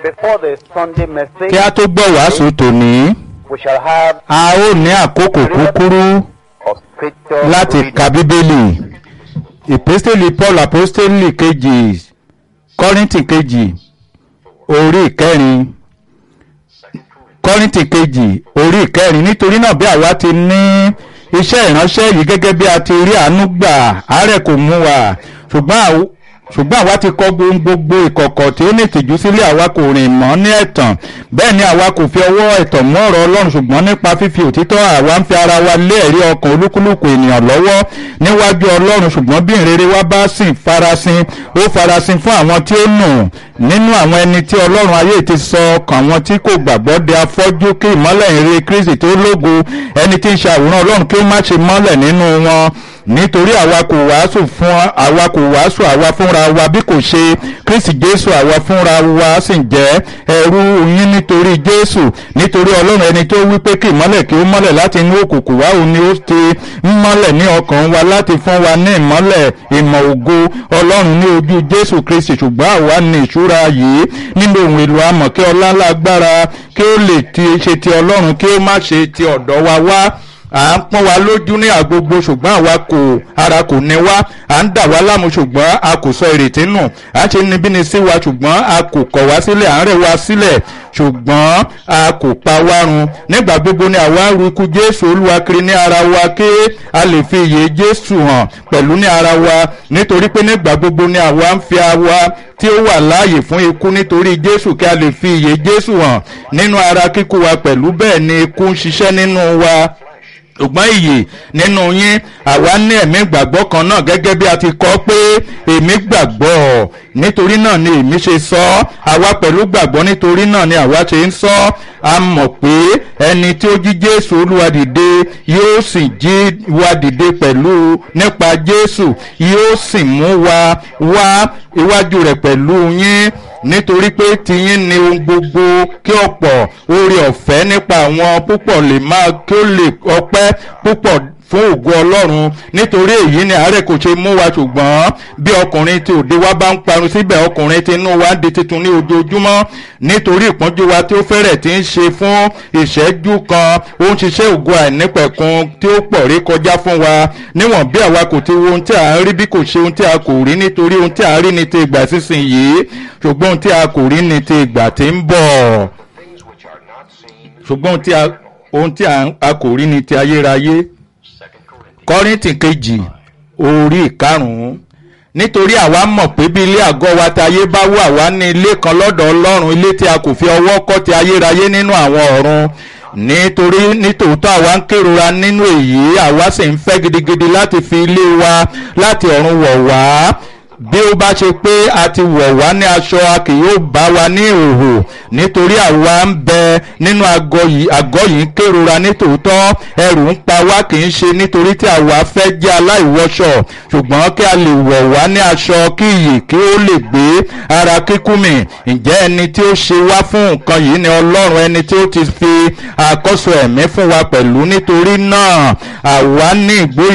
Before the Sunday message, kí a tó gbọ́ wàásù tòní we shall have a ó ní àkókò kúkúrú of scripture láti reading. ka bíbélì ìpísítélì paul apostoli kejì kọ́rìntì kejì orí ìkẹrin kọ́rìntì kejì orí ìkẹrin nítorí náà bí àwa ti ní iṣẹ́ ìránṣẹ́ yìí gẹ́gẹ́ bí a ti rí àánú gbà àárẹ̀ kò mú wa ṣùgbọ́n àw- ṣùgbọ́n àwa ti kọ gbohun gbogbo ìkọ̀kọ̀ tí ó ní ìtìjú sílẹ̀ àwa kò rìn mọ́ ní ẹ̀tàn bẹ́ẹ̀ ni àwa kò fi ọwọ́ ẹ̀tàn mú ọ̀rọ̀ ọlọ́run ṣùgbọ́n nípa fífi òtítọ́ àwa ń fi ara wa lé ẹ̀rí ọkàn olúkúlùkù ènìyàn lọ́wọ́ níwájú ọlọ́run ṣùgbọ́n bí ìrere wa bá sì farasin ó farasin fún àwọn tí ó nù nínú àwọn ẹni tí ọlọ́run ayé ti sọ ọkàn àwọn tí kò gbàgbọ́ de afọ́jú kí ìmọ́lẹ̀ ìrere kristi tó lógo ẹni tí ń ṣe àwòrán ọlọ́run kí ó má ṣe mọ́lẹ̀ nínú wọn nítorí àwa kò wàásù fún àwa kò wàásù àwa fúnra wa bí kò ṣe kristi jésù àwa fúnra wa sì jẹ́ ẹrú yín nítorí jésù nítorí ọlọ́run ẹni tó wí pé kí ìmọ́lẹ̀ kí ó mọ́lẹ̀ láti inú òkùnkùn wá òun ni ó ti ń mọ́lẹ̀ ní ọkàn wa láti fún wa ní ìmọ́lẹ̀ ìmọ̀ ògo ọlọ́run ní ojú jésù kristi ṣùgbọ́n àwa ní ìṣúra yìí nínú ohun èlò amọ̀ kí ọlá lágbára kí ó lè ti ṣe ti ọlọ́run kí ó má ṣe ti ọ̀dọ̀ wa wá à ń pọ́n wa lójú ní àgbogbo ṣùgbọ́n àwa kò ara kò ní wá à ń dà wá láàmú ṣùgbọ́n a kò sọ ìrètí nù à ń ṣe níbíni sí wa ṣùgbọ́n a kò kọ̀ wá sílẹ̀ à ń rẹ̀ wá sílẹ̀ ṣùgbọ́n a kò pa wá run nígbà gbogbo ni àwa ń ru ikú jésù olúwa kiri ní ara wa kí a lè fi ìyè jésù hàn pẹ̀lú ní ara wa nítorí pé nígbà gbogbo ni àwa ń fi àwa tí ó wà láàyè fún ikú nítorí jésù kí a lè fi ìyè jésù hàn nínú ara kíkú wa pẹ̀lú bẹ́ẹ̀ ni ikú ń ṣiṣẹ́ nínú wa ṣùgbọ́n ìyè nínú yín àwa ní ẹ̀mí ìgbàgbọ́ kan náà gẹ́gẹ́ bí a ti kọ́ pé èmi gbàgbọ́ nítorí náà ni èmi ṣe sọ ọ́ àwa pẹ̀lú gbàgbọ́ nítorí náà ni àwa ṣe ń sọ ọ́ a mọ̀ pé ẹni tí ó jí jésù olúwa dìde yóò sì jí wa dìde pẹ̀lú nípa jésù yóò sì mú wa wá iwájú rẹ̀ pẹ̀lú yín nítorí pé tiyín ni ohun gbogbo kí ọ̀pọ̀ oore ọ̀fẹ́ nípa àwọn púpọ̀ lè máa kí ó lè ọpẹ́ púpọ̀ fún ògo ọlọ́run nítorí èyí ni àárẹ̀ kò ṣe mú wa ṣùgbọ́n bí ọkùnrin tí òde wa bá ń parun síbẹ̀ ọkùnrin tí inú wa ń di titun ní ojoojúmọ́ nítorí ìpọ́njú wa tí ó fẹ́rẹ̀ tí ń ṣe fún ìṣẹ́jú kan ó ń ṣiṣẹ́ ògo àìnípẹ̀kun tí ó pọ̀ rí kọjá fún wa níwọ̀n bí àwa kò ti wo ohun tí à ń rí bí kò ṣe ohun tí a kò rí nítorí ohun tí à ń rí ní ti ìgbà sísìn yìí ṣùgbọ́n ohun tí a kò rí ní ti ìgbà tí ń bọ̀ things which are not seen. ṣùgbọ́n ohun tí a- ohun tí a- a kò rí ní ti ayérayé Second Corinthians. kọ́rìntì kejì orí ìkarùn-ún nítorí àwa mọ̀ pé bí ilé àgọ́ wa ti ayé bá wà wá ní ilé kan lọ́dọ̀ ọlọ́run ilé tí a kò fi ọwọ́ kọ́ ti ayérayé nínú àwọn ọ̀run nítorí nítòótọ́ àwa ń kérora nínú èyí àwa sì ń fẹ́ gidigidi láti fi ilé wa láti ọ̀run wọ̀ wá bí ó bá ṣe pé a ti wọ̀ wá ní aṣọ a kì yóò bá wa ní ìhòhò nítorí àwa ń bẹ nínú àgọ́ yìí àgọ́ yìí ń kérora nítòótọ́ ẹrù ń pa wá kì í ṣe nítorí tí àwa fẹ́ jẹ́ aláìwọṣọ ṣùgbọ́n kí a lè wọ̀ wá ní aṣọ kí iyì kí ó lè gbé ara kíkú mi ǹjẹ́ ẹni tí ó ṣe wá fún nǹkan yìí ni ọlọ́run ẹni tí ó ti fi àkọ́sọ ẹ̀mí fún wa pẹ̀lú nítorí náà àwa ní ìgbóyè